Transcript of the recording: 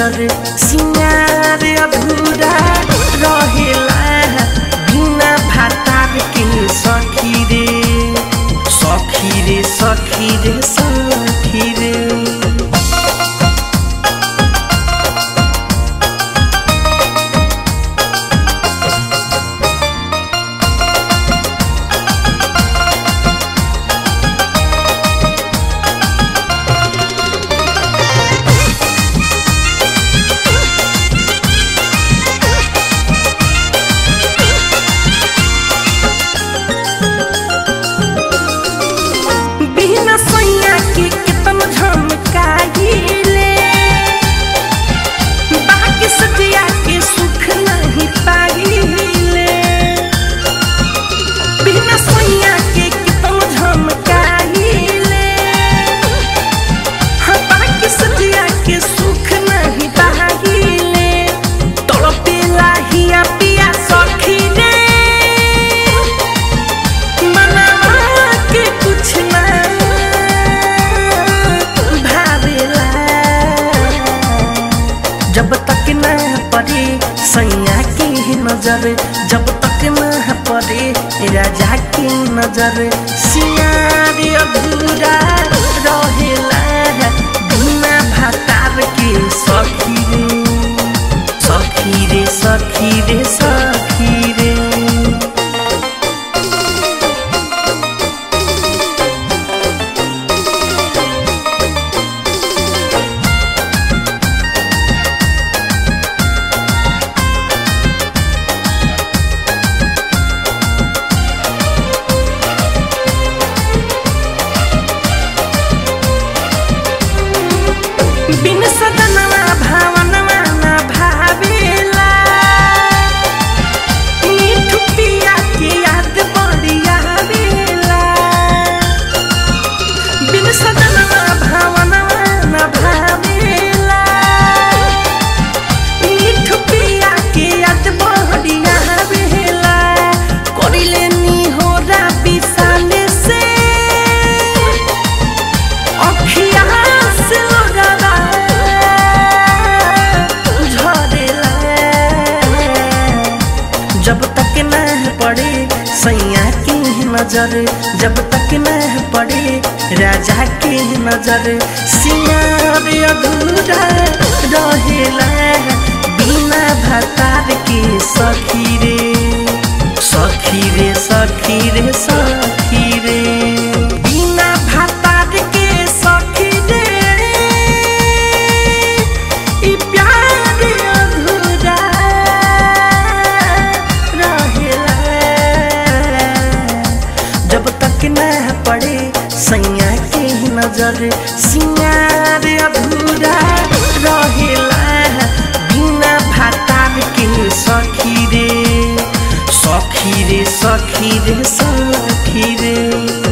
नजर सिंगार अधूरा रहेला बिना भातार के सखी रे सखी रे सखी रे सखी रे बिना सैया के कितन झमकाइले बाकी सजिया के सुख नहीं पाइले बिना सैया के कितन झमकाइले हाँ बाकी सजिया के सुख नहीं पाइले तड़पेला हिया पिया सखी रे मनवा के कुछ ना भावेला जब तक ना पड़े सैया के नजर जब तक ना पड़े राजा के नजर सियार अधूरा रहेला बिना भातार के सखी रे सखी रे सखी रे सखी रे बिन सदनवा भावनवा न भावेला मीठू पिया के याद बड़ी आवेला बिन सदनवा भावनवा न भावेला मीठू पिया के याद बड़ी आवेला करिले नी हो विशाले से अखिया से लोगरा झरेला जब तक न पड़े सैया के नजर जब तक न पड़े राजा के नजर सियार अधूरा रहेला बिना भतार के सखी रे सखी रे सखी रे सखी रे बिना भातार के सखी रे ई प्यार अधूरा रहेला जब तक न पड़े सैया के नजर सिंगार अधूरा रहेला बिना भातार के सखी रे सखी रे सखी रे सखी रे